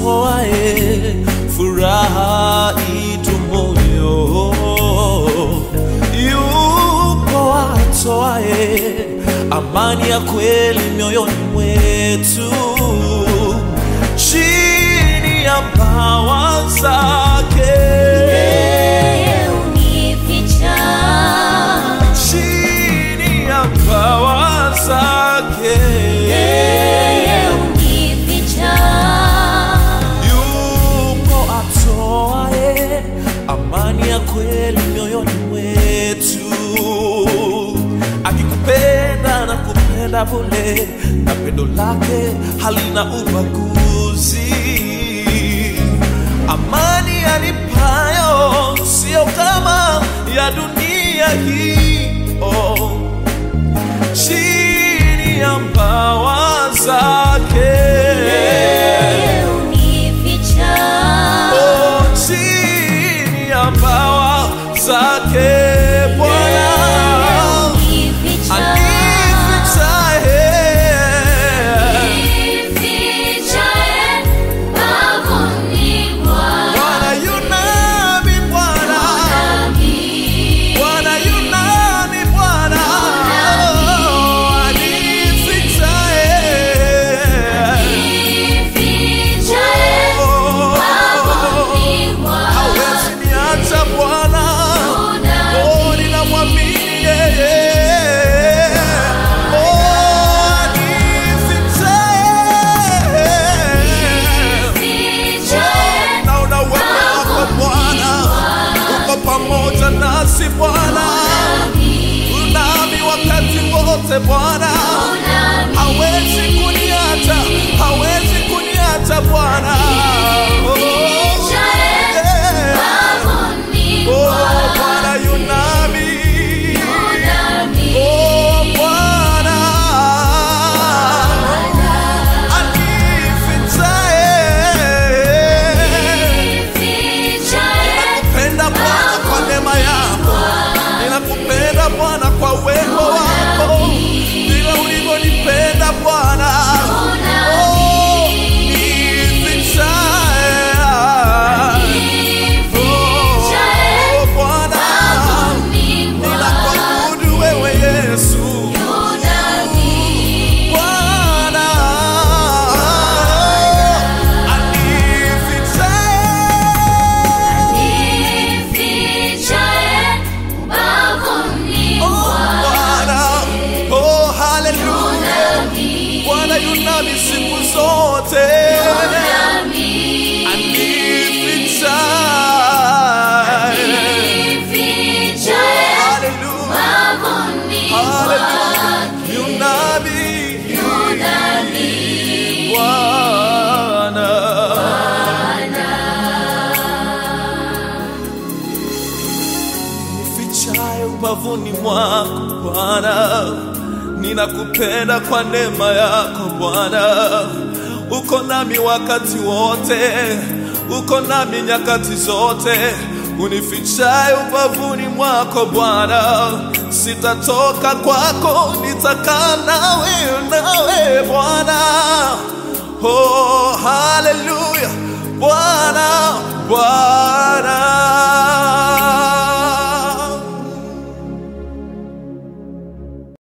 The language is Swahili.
atoae furaha itumoyo, yupo atoae amani ya kweli mioyoni mwetu, chini ya mbawa zake, Yeye unificha, chini ya mbawa zake. yeye unificha, yupo atoae amani ya kweli mioyoni mwetu, akikupenda na kupenda bure, na pendo lake halina ubaguzi. Amani anipayo sio kama ya dunia hii oh chini ya mbawa zake yeye unificha, Oh, chini ya mbawa zake Bwana unificha, anifichaye unifichaye bavuni mwa Bwana yunami Bwana Bwana yunami Bwana Oh, anifichaye unifichaye Oh, bavuni mwa hawezi niacha Bwana Oh, ninamwamini yeye. Oh, anifichaye. Naona uwepo wako Bwana, uko pamoja nasi Bwana, unami wakati wote Bwana, hawezi kuniacha, hawezi kuniacha Bwana. Oh, yeah. Oh, Bwana yunami. Oh, Bwana. Anifichaye. Ninakupenda Bwana kwa neema yako, ninakupenda Bwana kwa uwepo wako, vile ulivyonipenda Bwana. Oh, nifichaye. Oh, Bwana, ninakuabudu wewe Yesu. Bwana, anifichaye. Oh, Bwana, oh, haleluya. Bwana yunami siku zote. Anifichaye. Haleluya. Haleluya. Yunami. Bwana. Nifichaye ubavuni mwako Bwana, ninakupenda kwa neema yako Bwana. Uko nami wakati wote, uko nami nyakati zote. Unifichaye ubavuni mwako Bwana, sitatoka kwako, nitakaa nawe nawe Bwana. Oh, haleluya Bwana, Bwana.